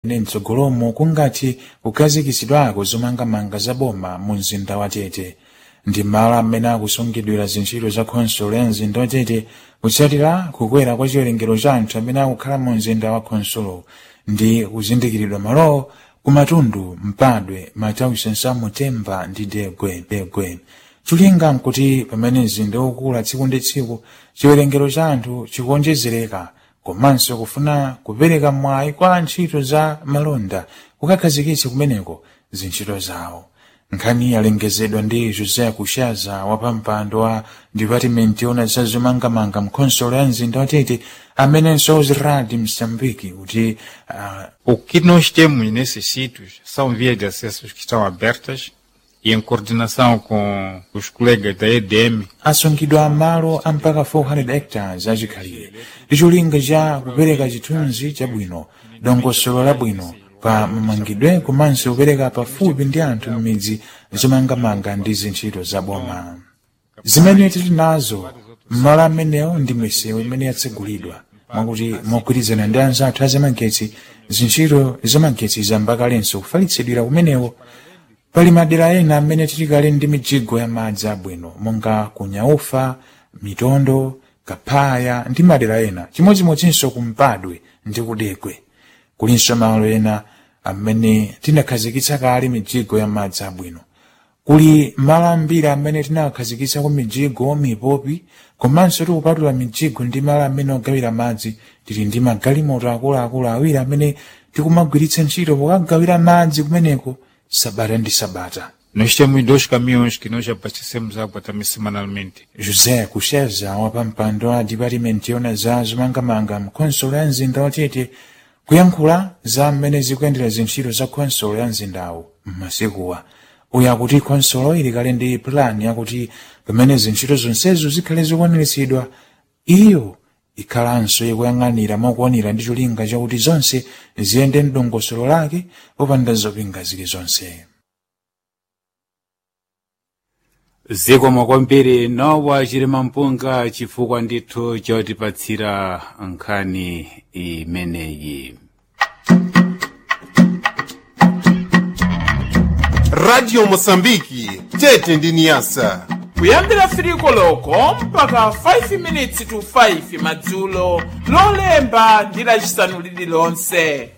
ndi mtsogolomo kungathe kukhazikitsidwako zomangamanga za boma mu mzinda wa tete ndi malo amene akusungidwira zintchito za khonsolo ya mzinda wa tete kutsatira kukwera kwa chiwerengero cha anthu amene akukhala mu mzinda wa khonsolo ndi kuzindikiridwa malowo kumatundu mpadwe matausensa mutemba ndi degwe degwe cholinga nkuti pamene mzinda ukula tsiku ndi tsiku chiwerengero cha anthu chikuonjezereka komanso kufuna kupereka mwayi kwa ntchito za malonda kukakhazikitsa kumeneko zintchito zawo nkhani yalengezedwa ndi josé kushaza wapampando wa dipatimenti yona za zomangamanga mkhonsolo ya mzinda watete amenenso ziradi msambiki kuti uh, O que nós temos nesses sítios são vias de acesso que estão abertas e em coordenação com os colegas da EDM, asungidwa malo a mpaka 400 hectares achikhalire ndi cholinga cha kupereka chithunzi chabwino dongosolo labwino pa mamangidwe komanso kupereka pafupi ndi anthu m'midzi zomangamanga ndi zintchito za boma zimene tili nazo mmalo amenewo ndi misewu imene yatsegulidwa mwakuti mogwirizana ndi anzathu azamagetsi zintchito zamagetsi zambakalenso kufalitsidwira kumenewo pali madera ena amene tilikale ndi mijigo ya madzi abwino monga kunyaufa mitondo kaphaya ndi madera ena chimodzimodzinso kumpadwe ndi kudekwe kulinso malo ena amene tinakhazikitsa kale mijigo ya madzi abwino kuli malo ambiri amene tinakhazikitsa ku mijigo mipopi komanso tikupatula mijigo ndi malo amene ogawira madzi tili ndi magalimoto akuluakulu awiri amene tikumagwiritsa ntchito pokagawira madzi kumeneko sabata ndi sabata nós temos dois caminhões que nós abastecemos água também semanalmente. josé kusheza wapampando wa dipatimenti yona za zomangamanga mkhonsolo ya mzinda watete kuyankhula za mmene zikuyendera zintchito za khonsolo ya mzindawo m'masikuwa uyu akuti khonsolo ili kale ndi pulani yakuti pamene zintchito zonsezo zikhale zikwaniritsidwa iyo ikhalanso ikuyang'anira mokwanira ndi cholinga chakuti zonse ziyende mdongosolo lake popanda zopinga zilizonse zikomo kwambiri nowa chilima mpunga chifukwa ndithu chotipatsira nkhani imeneyi radio mosambiki tete ndi niyasa kuyambira firiko loko mpaka 5 minutes to 5 madzulo lolemba ndi lacisanu lililonse